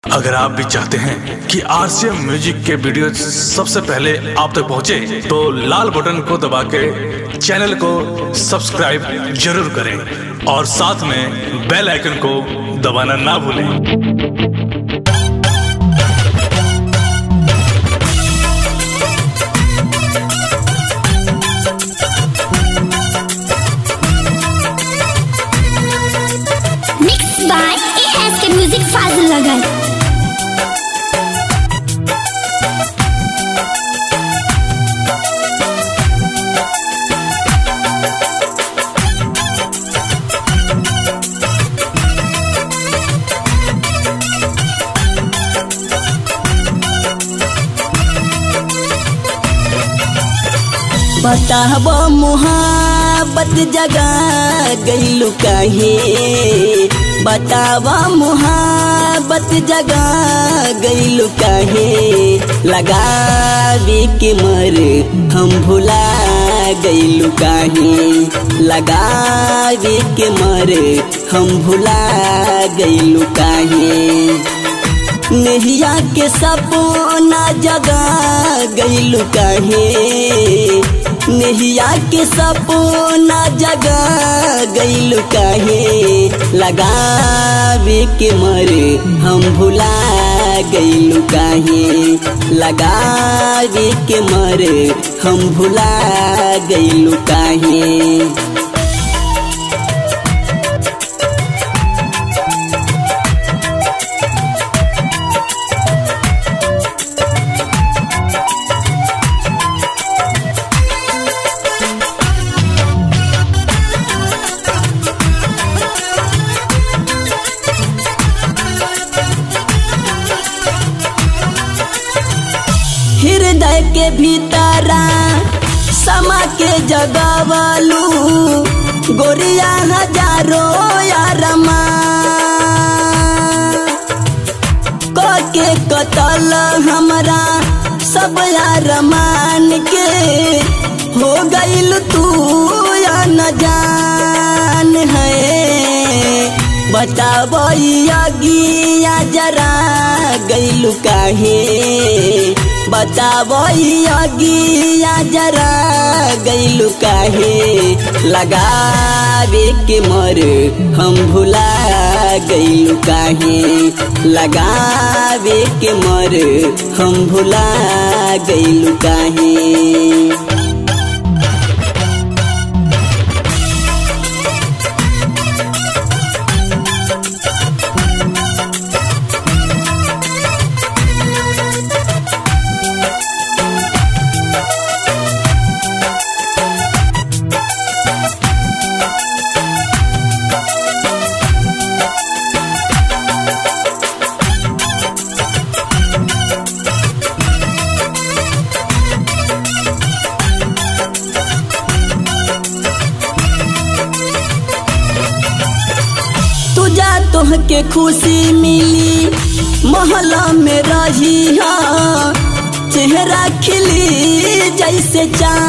अगर आप भी चाहते हैं कि आरसीएम म्यूजिक के वीडियो सबसे पहले आप तक पहुंचे, तो लाल बटन को दबा के चैनल को सब्सक्राइब जरूर करें और साथ में बेल आइकन को दबाना ना भूलें Mixed by ASK Music Fazil Lagan. बताब मुहाबत जगा गईलू काहे बताब मुहाबत जगा गईलू काहे लगावे के मर हम भुला गईलू काहे लगावे के मर हम भुला गईलू काहे नेहिया के सपना जगा गईलू काहे नेहिया के सपना जगा गईलू काहे लगावे के मरे हम भुला गईलू काहे लगावे के मरे हम भुला गईलू काहे हृदय के भीतरा समा के जगवलू गोरिया हजारो यारमा के कतल हमरा सब यार मान के हो गईल तू या न जान है बताब अगिया जरा गईलू काहे बताब अगिया जरा गईलू काहे लगावे के मर हम भुला गईलू काहे लगावे के मर हम भुला गईलू काहे तुझा तोहके खुशी मिली मोहल्ला में रही हा चेहरा खिली जैसे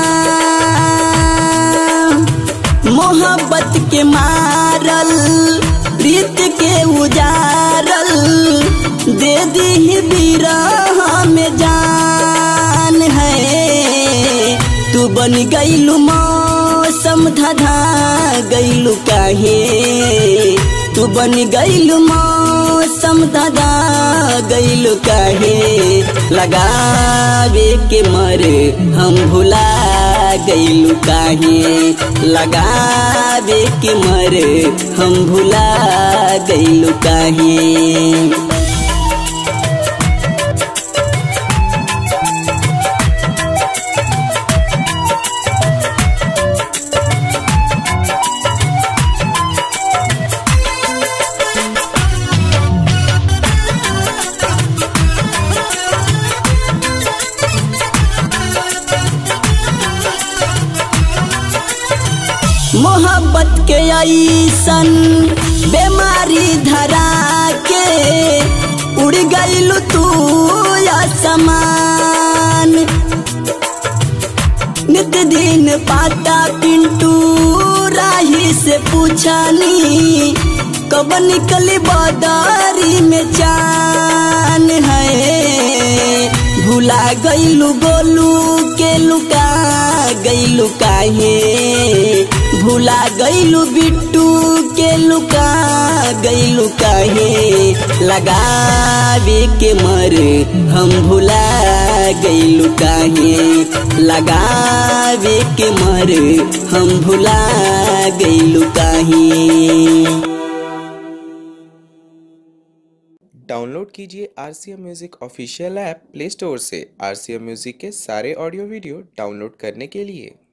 चाँद मोहब्बत के मारल प्रीत के उजारल दे दी बिरह में जान है तू बन गईलू मौसम धधा गईलू काहे तू बन गईलू मौसम धधा गईलू काहे लगावे के मर हम भुला गईलू काहे लगावे के मर हम भुला गईलू काहे मोहब्बत के ऐसन बीमारी धरा के उड़ गईलू तू आसमान नित दिन पाता पिंटू राही से पूछानी कब निकली बदारी में चांद भुला गईलू गोलू के लुका गईलू काहे भुला गईलू बिट्टू के लुका गईलू काहे लगावे के मर हम भुला गईलू काहे लगावे के मर हम भुला गईलू काहे डाउनलोड कीजिए R C M music official app play store से आर सी एम म्यूज़िक के सारे ऑडियो वीडियो डाउनलोड करने के लिए